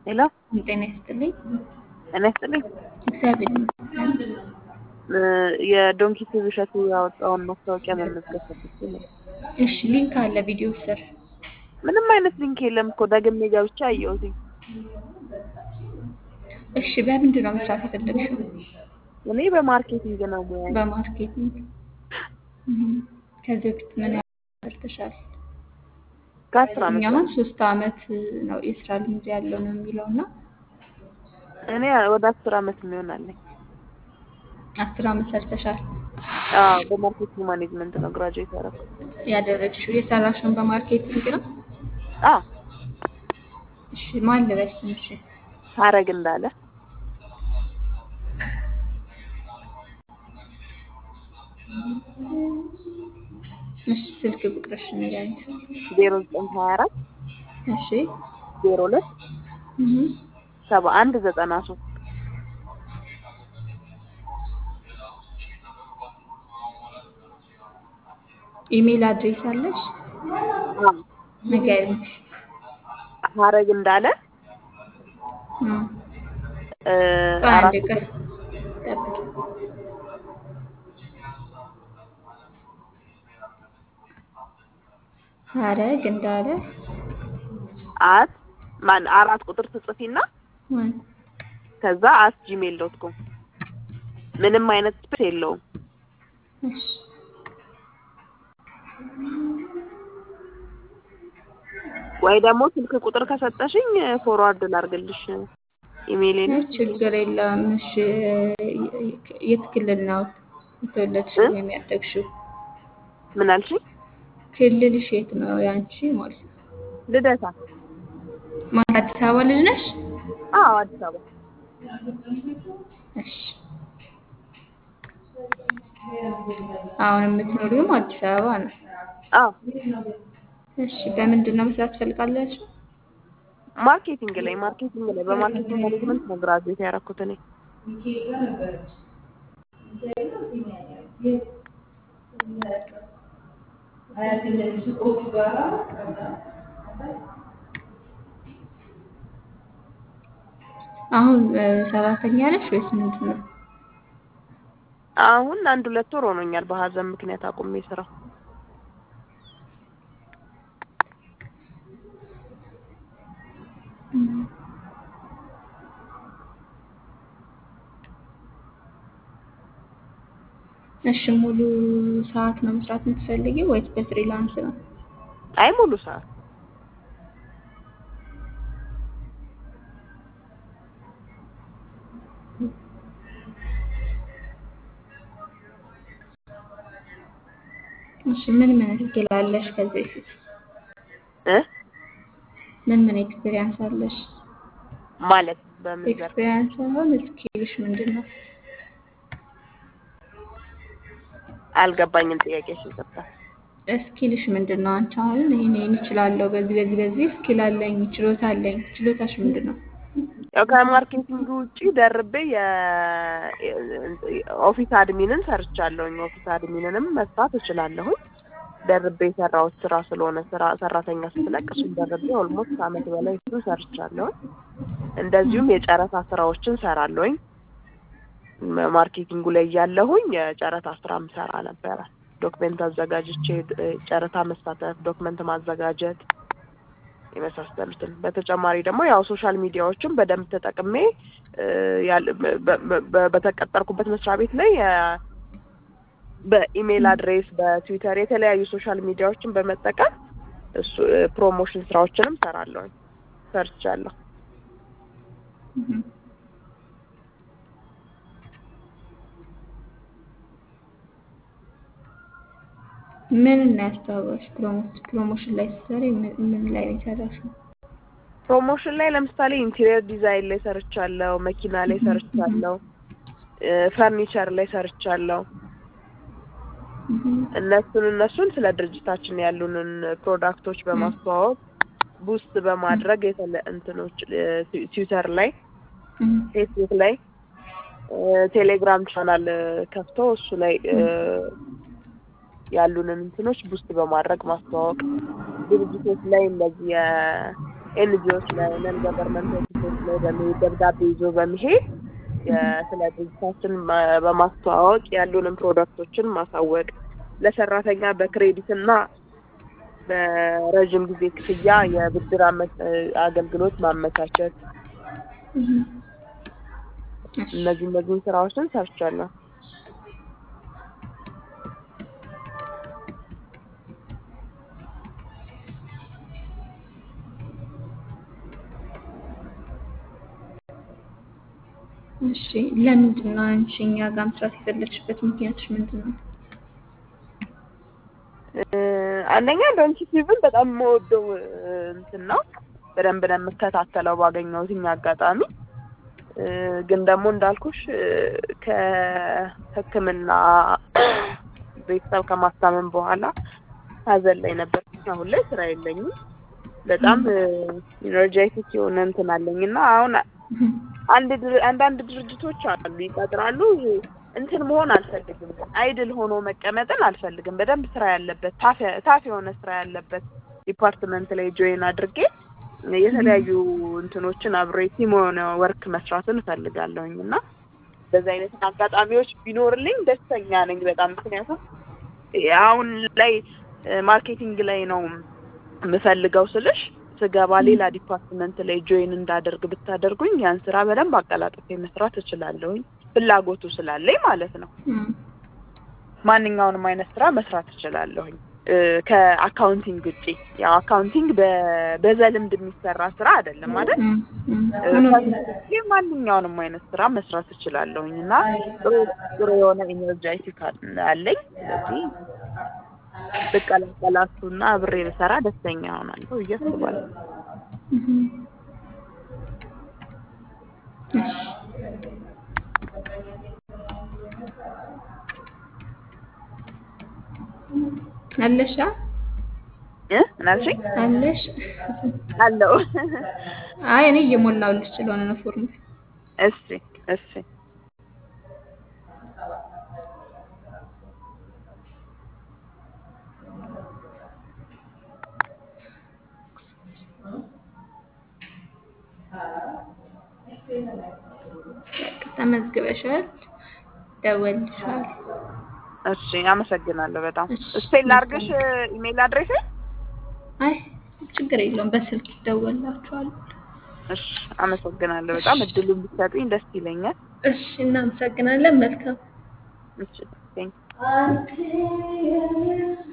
ሄሎ ጤና ይስጥልኝ። ጤና ይስጥልኝ። እግዚአብሔር ይመስገን። የዶንኪ ቲቪ እሸቱ ያወጣውን ማስታወቂያ መመዝገብ ፈልጌ ነው። እሺ ሊንክ አለ ቪዲዮ ስር። ምንም አይነት ሊንክ የለም እኮ ደግሜ ገብቼ አየሁት። እሺ በምንድን ነው መስራት የፈለግሽው? እኔ በማርኬቲንግ ነው ሙያ በማርኬቲንግ። እም፣ ከዚህ በፊት ምን ያህል ሰርተሻል? ከአስር ዓመት እኛ አሁን ሶስት አመት ነው የስራ ልምድ ያለው ነው የሚለው እና እኔ ወደ አስር ዓመት የሚሆን አለኝ። አስር አመት ሰርተሻል። አዎ በማርኬቲንግ ማኔጅመንት ነው ግራጁዌት ያደረኩት። ያደረግሽው የሰራሽውን በማርኬቲንግ ነው? አዎ እሺ ማን ልበል ስምሽ? ሀረግ እንዳለ እሺ ስልክ ቁጥርሽ ንገሪኝ። ዜሮ ዘጠኝ ሀያ አራት እሺ ዜሮ ሁለት እም፣ ሰባ አንድ ዘጠና ሶስት ኢሜል አድሬስ አለሽ? ንገሪኝ። ሀረግ እንዳለ እም፣ እ፣ ቆይ አራት አንድ ቀን ጠብቂ። ሀረግ እንዳለ አት ማን አራት ቁጥር ትጽፊና ማን ከዛ አት ጂሜል ዶት ኮም ምንም አይነት ስፔስ የለውም። እሺ ወይ ደግሞ ስልክ ቁጥር ከሰጠሽኝ ፎርዋርድ ላርግልሽ ኢሜይሌን። አይ ችግር የለም። እሺ የት ክልል ነው የተወለድሽው እ? ወይም ያደግሽው? ምን አልሽኝ? ክልልሽ የት ነው ያንቺ ማለት ነው? ልደታ። ማለት አዲስ አበባ ልጅ ነሽ? አዎ አዲስ አበባ። እሺ አሁን የምትኖሪውም አዲስ አበባ ነው? አዎ እሺ በምንድን ነው መስራት ትፈልጋላችሁ? ማርኬቲንግ ላይ ማርኬቲንግ ላይ በማርኬቲንግ ማኔጅመንት ነው ግራጁዌት ያደረኩት እኔ። አሁን እ፣ ሰራተኛ ነሽ ወይስ ምንድን ነው? አሁን አንድ ሁለት ወር ሆኖኛል በሀዘን ምክንያት አቁሜ ስራ። እም። እሺ ሙሉ ሰዓት ነው መስራት የምትፈልጊው ወይስ በፍሪላንስ ነው? አይ ሙሉ ሰዓት እሺ ምን ምን ስኪል አለሽ ከዚህ በፊት? እ ምን ምን ኤክስፒሪየንስ አለሽ? ማለት በምን ዘርፍ? ኤክስፒሪየንስ ሳይሆን ስኪልሽ ምንድን ነው? አልገባኝም ጥያቄሽ ይቅርታ። ስኪልሽ ምንድን ነው? አንቺ አሁን ይሄን ይሄን እችላለሁ፣ በዚህ በዚህ በዚህ ስኪል አለኝ፣ ችሎታ አለኝ። ችሎታሽ ምንድን ነው? ያው ከማርኬቲንግ ውጪ ደርቤ የኦፊስ አድሚንን ሰርቻለሁኝ። ኦፊስ አድሚንንም መስራት እችላለሁኝ። ደርቤ የሰራሁት ስራ ስለሆነ ስራ ሰራተኛ ስትለቅ እሱን ደርቤ ኦልሞስት አመት በላይ እሱን ሰርቻለሁኝ። እንደዚሁም የጨረታ ስራዎችን ሰራለሁኝ። ማርኬቲንጉ ላይ እያለሁኝ የጨረታ ስራም ሰራ ነበረ። ዶክመንት አዘጋጅቼ እ፣ ጨረታ መሳተፍ፣ ዶክመንት ማዘጋጀት የመሳሰሉትን በተጨማሪ ደግሞ ያው ሶሻል ሚዲያዎችን በደንብ ተጠቅሜ እ፣ ያል- በ- በ- በ- በተቀጠርኩበት መስሪያ ቤት ላይ እ፣ በኢሜይል አድሬስ በትዊተር የተለያዩ ሶሻል ሚዲያዎችን በመጠቀም እሱ እ፣ ፕሮሞሽን ስራዎችንም ሰራለሁኝ ሰርቻለሁ። እም። ምን እና ያስተዋወቅሽ? ፕሮሞት ፕሮሞሽን ላይ ስትሰሪ ምን ምን ላይ ነው የሰራሽው? ፕሮሞሽን ላይ ለምሳሌ ኢንቴሪየር ዲዛይን ላይ ሰርቻለሁ፣ መኪና ላይ ሰርቻለሁ፣ እ፣ ፈርኒቸር ላይ ሰርቻለሁ። እም። እነሱን እነሱን ስለ ድርጅታችን ያሉንን ፕሮዳክቶች በማስተዋወቅ ቡስት በማድረግ የተለ እንትኖች እ፣ ትዊ- ትዊተር ላይ እም። ፌስቡክ ላይ እ፣ ቴሌግራም ቻናል እ፣ ከፍቶ እሱ ላይ እ፣ ያሉንን እንትኖች ቡስት በማድረግ ማስተዋወቅ ድርጅቶች ላይ እንደዚህ የኤንጂኦስ ላይ ነን ገቨርንመንት ድርጅቶች ላይ በመሄድ ደብዳቤ ይዞ በመሄድ የ- ስለ ድርጅታችን ማ- በማስተዋወቅ ያሉንን ፕሮዳክቶችን ማሳወቅ ለሰራተኛ በክሬዲት እና በረዥም ጊዜ ክፍያ የብድር አመ- አገልግሎት ማመቻቸት እህ። እሺ። እነዚህ እነዚህን ስራዎችን ሰርቻለሁ። እሺ ለምንድን ነው አንቺ እኛ ጋር መስራት የፈለግሽበት ምክንያትሽ ምንድን ነው? እ፣ አንደኛ ዶንኪቲቭን በጣም የምወደው እ፣ እንትን ነው። በደንብ ነው የምከታተለው ባገኘሁትኝ አጋጣሚ እ፣ ግን ደግሞ እንዳልኩሽ እ፣ ከሕክምና ቤተሰብ ከማስታመም በኋላ ሀዘን ላይ ነበር። አሁን ላይ ስራ የለኝም። በጣም ኢነርጃይቲክ የሆነ እንትን አለኝ እና አሁን እህ። አንድ ድር- አንዳንድ ድርጅቶች አሉ ይቀጥራሉ። እንትን መሆን አልፈልግም። አይድል ሆኖ መቀመጥን አልፈልግም። በደንብ ስራ ያለበት ታፍ ታፍ የሆነ ስራ ያለበት ዲፓርትመንት ላይ ጆይን አድርጌ የተለያዩ እንትኖችን አብሬ ቲም የሆነ ወርክ መስራትን እፈልጋለሁኝ እና በዚህ አይነት አጋጣሚዎች ቢኖርልኝ ደስተኛ ነኝ በጣም ምክንያቱም አሁን ላይ ማርኬቲንግ ላይ ነው የምፈልገው ስልሽ ስገባ ሌላ ዲፓርትመንት ላይ ጆይን እንዳደርግ ብታደርጉኝ ያን ስራ በደንብ አቀላጥፌ መስራት እችላለሁኝ ፍላጎቱ ስላለኝ ማለት ነው። እም። ማንኛውንም አይነት ስራ መስራት እችላለሁኝ እ፣ ከአካውንቲንግ ውጪ ያው አካውንቲንግ በ- በዘልምድ የሚሰራ ስራ አይደለም ማለት እም። እም። እ፣ ሆኖም ከዚህ ውጪ ማንኛውንም አይነት ስራ መስራት እችላለሁኝ እና ጥሩ ጥሩ የሆነ ኢነርጃይቲክ አለኝ። ስለዚህ ብቀላቀላችሁና አብሬ ብሰራ ደስተኛ እሆናለሁ ብዬ አስባለሁ። እህ። እሺ አለሽ አ? እ ምን አልሽኝ? አለሽ አለው አይ እኔ እየሞላሁልሽ ስለሆነ ነው ፎርሙ እሺ እሺ ተመዝግበሻል ደወልልሻል እሺ አመሰግናለሁ በጣም እሺ፣ ስፔል ላድርግሽ ኢሜል አድሬስ አይ ችግር የለውም በስልክ ይደወላችኋል እሺ አመሰግናለሁ በጣም እድሉን ብትሰጡኝ ደስ ይለኛል እሺ እናመሰግናለን መልካም እሺ ቴንክ አንተ